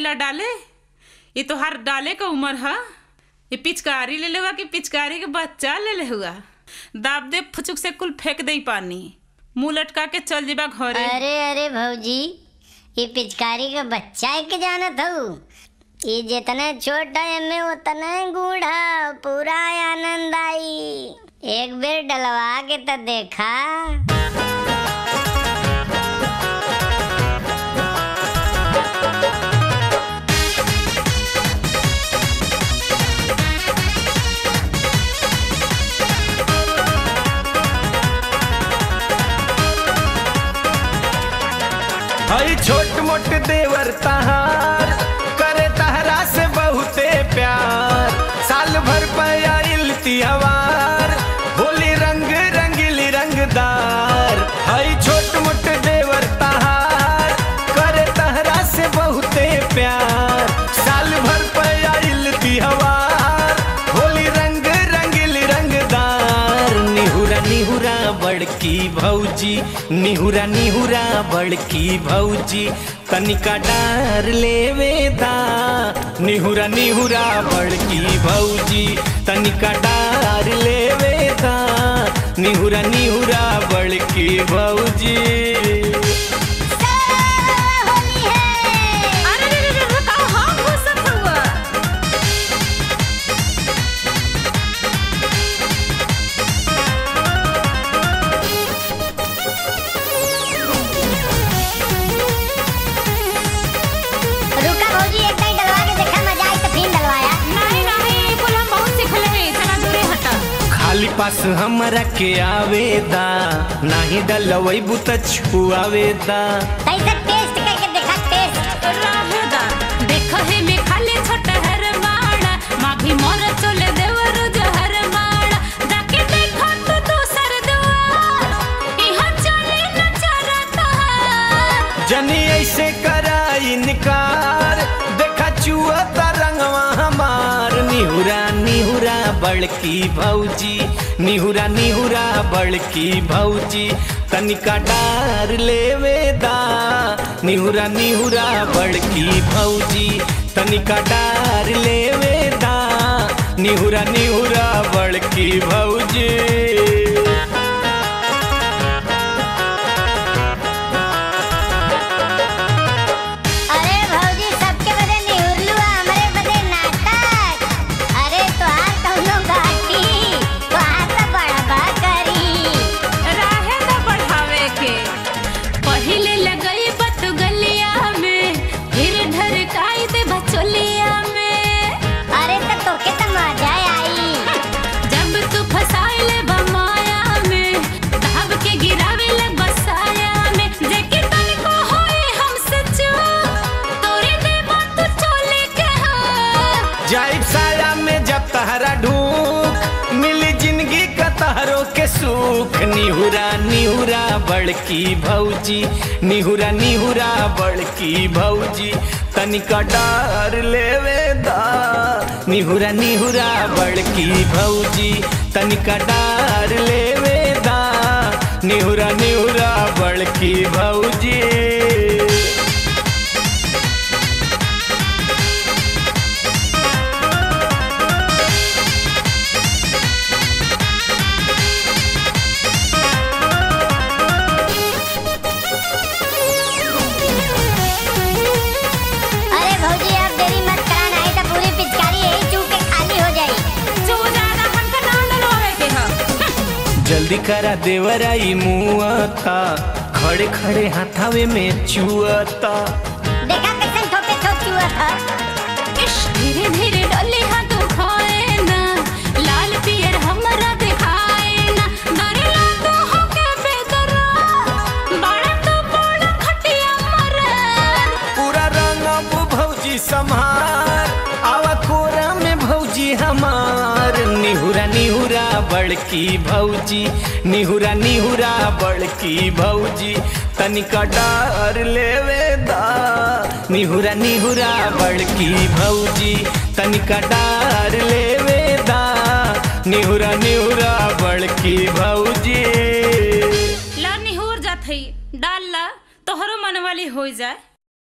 ला डाले ये तो हर डाले का उम्र है ये पिचकारी ले लेवा कि पिचकारी के बच्चा ले ले हुआ दाब दे फुचुक से कुल फेंक दे पानी मुंह लटका के चल जेबा घरे अरे अरे भौजी ये पिचकारी का बच्चा है के जानत हूँ ये जितना छोटा एमे उतना गूढ़ा पूरा आनंद आई एक बेर डलवा के तो देखा हई छोट मोट देवर तहार करे तहरा से बहुते प्यार साल भर पयाइल तिहवार होली रंग रंगीली रंगदार हई छोट मोट देवर तहार करे तहरा से बहुते प्यार साल भर पयाइल तिहवार होली रंग रंगीली रंगदार निहुरा निहुरा बड़की भौजी निहुरा निहुरा बड़की भौजी तनिका डार लेवे दा निहुरा निहुरा बड़की भौजी तनिका डार लेवे दा निहुरा निहुरा बड़की भौजी होली है अरे रे रे रे रुका हम घुसत हुआ रुका भौजी एक टाइम डलवा के देखा मजा आई तो फिर डलवाया नहीं नहीं कुल हम बहुत सीखले हैं चला दूरे हटा खाली पास हमरा के आवेदा नाही डलवैबू त छुआवेदा कैसे टेस्ट करके देखा टेस्ट राहेदा देख हे में खाली छोट हर माड़ा माघी मोर चले देवर जहर माड़ा जाके देखो तो दूसर दुआर इहा चले न चरता जनी ऐसे करा इनकार देखा चुअता रंगवा हमार निहुरा निहुरा बड़की भौजी निहुरा निहुरा बड़की भौजी तनिका डार लेवे दा निहुरा निहुरा बड़की भौजी तनिका डार लेवे दा निहुरा निहुरा बड़की भौजी अरे भौजी सबके बदे निहुरलू हमरे बदे नाटक अरे तोहार कौनो घाटी तोहार तो बड़बा करी राहेदा बढ़ावे के पहिले लगई बत गलिया में फिर ढरकाई दे बचोलिया में अरे तो तोके तो मजा आई जब तू फसाइले बमाया में धाब के गिरावे लग बसाया में जेके तनिको होए हमसे चूक तोरे देवा तू चोले के हो जाइब साया में जब तहरा ढूक मिली जिंदगी का तहरो के सुख निहुरा निहुरा बड़की भौजी निहुरा निहुरा बड़की भौजी तनिका डार लेवे दा निहुरा निहुरा बड़की भौजी तनिका डार लेवे दा निहुरा निहुरा बड़की भौजी अरे भौजी अब देरी मत करा नहीं तो पूरी पिचकारी यही चूक के खाली हो जाई जो ज्यादा हमका नाम डलवावे के हो जल्दी करा देवराई मुआता खड़े खड़े हाथावे में चुआता देखा कैसे ठोके ठोक चुआ था इश धीरे धीरे डोले हाथ उठाए ना लाल पियर हमरा दिखाए ना डरे लागो हो के बेदरा बड़ा तो बड़ा खटिया मरन पूरा रंग अब भौजी संहार आवा कोरा में भौजी हमार निहुरा निहुरा बड़की भौजी निहुरा निहुरा बड़की भौजी तनिका डार लेवे दा निहुरा निहुरा बड़की भौजी तनिका डार लेवे दा निहुरा निहुरा बड़की भौजी ला निहुर जात है डाल ला तोहरो मन वाली हो जाए